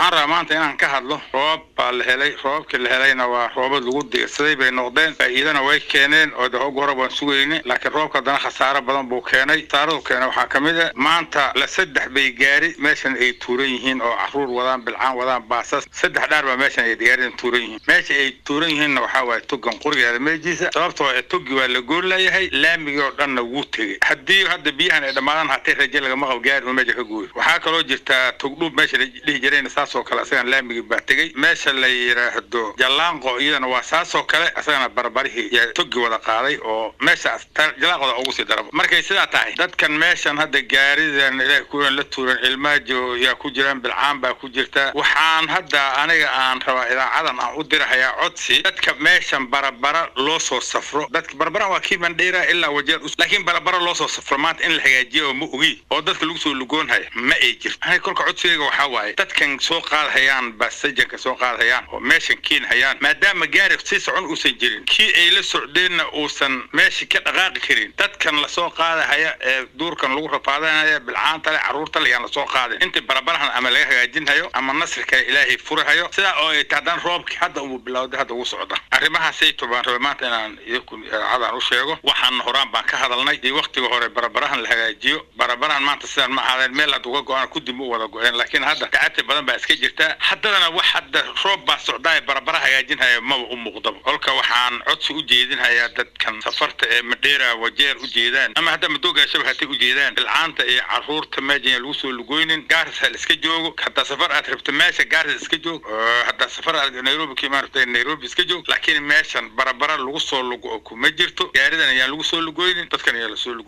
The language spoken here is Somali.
waxaan rabaa maanta inaan ka hadlo roob baa la helay roobabkii la helayna waa roobad lagu diirsaday bay noqdeen faa'iidana way keeneen oo de hog hore waan sugayne laakiin roobka haddana khasaaro badan buu keenay khasaaradu keenay waxaa ka mid a maanta la saddex bay gaari meeshan ay tuuran yihiin oo caruur wadaan bilcaan wadaan baasas saddex dhaar baa meeshan ay gaaridan tuuran yihiin meesha ay tuuran yihiinna waxaa waaye togan qurigeeda meejiisa sababtoo ee togi waa la goon layahay laamigii oo dhanna wuu tegey haddii hadda biyahan ay dhammaadaan hatay raje lagama qabo gaari oo meesha ka gooyo waxaa kaloo jirtaa togdhuub meesha la dhihi jirayna saasoo kale asagana laamigii baa tegey meesha la yidhaahdo jallaanqo iyadana waa saasoo kale asagana barbarihii yaa togi wada qaaday oo meeshaas jalaaqooda ugu sii daraba markay sidaa tahay dadkan meeshan hadda gaaridan ilaahay kuwan la tuuran cilmaajo yaa ku jiraan bilcaan baa ku jirta waxaan hadda aniga aan rabaa idaacadan aan u dirahayaa codsi dadka meeshan barabara loo soo safro dadka barabara waa kii mandheera ilaa wajeer laakiin barabara loo soo safro maanta in la hagaajiyo oo ma ogi oo dadka lagu soo lugoonhaya ma ay jirto aniga kolka codsigayga waxaa waaye dadkan soo qaadhayaan basajanka soo qaadhayaan oo meeshan kiinhayaan maadaama gaari si socon uusan jirin kii ay la socdeenna uusan meesha ka dhaqaaqi karin dadkan lasoo qaadahaya ee duurkan lagu rafaadanaya bilcaanta le carruurta le yaan lasoo qaadin inta barabarahan ama laga hagaajinhayo ama nasri kale ilaahay furahayo sidaa oo ay haddaan roobkii hadda uu bilowday hadda ugu socda arrimahaasayto baan rabay maanta inaan idinku idaacadaan u sheego waxaan horaan baan ka hadalnay iyo waktiga hore barabarahan la hagaajiyo barabarahan maanta sidaan ma ahaadeen meel hadda uga go-aan kudib u wada go-een laakiin hadda gacati badan baa iska jirta haddadana wax hadda roob baa socdaa barabara hagaajinhaya maba u muuqdaba kolka waxaan codsi u jeedinhayaa dadkan safarta ee madheera wajeer u jeedaan ama hadda madoogaashaba hatay u jeedaan bilcaanta iyo caruurta meejan lagu soo lugoynin gaaris ha la iska joogo haddaa safar aad rabto meesha gaaris iska joog haddaa safar aad nairobi ka imaan rabto nairobi iska joog laakiin meeshan barabara lagu soo lugo kuma jirto gaaridan ayaan lagu soo lugoynin dadkan ayaa lasoo lugo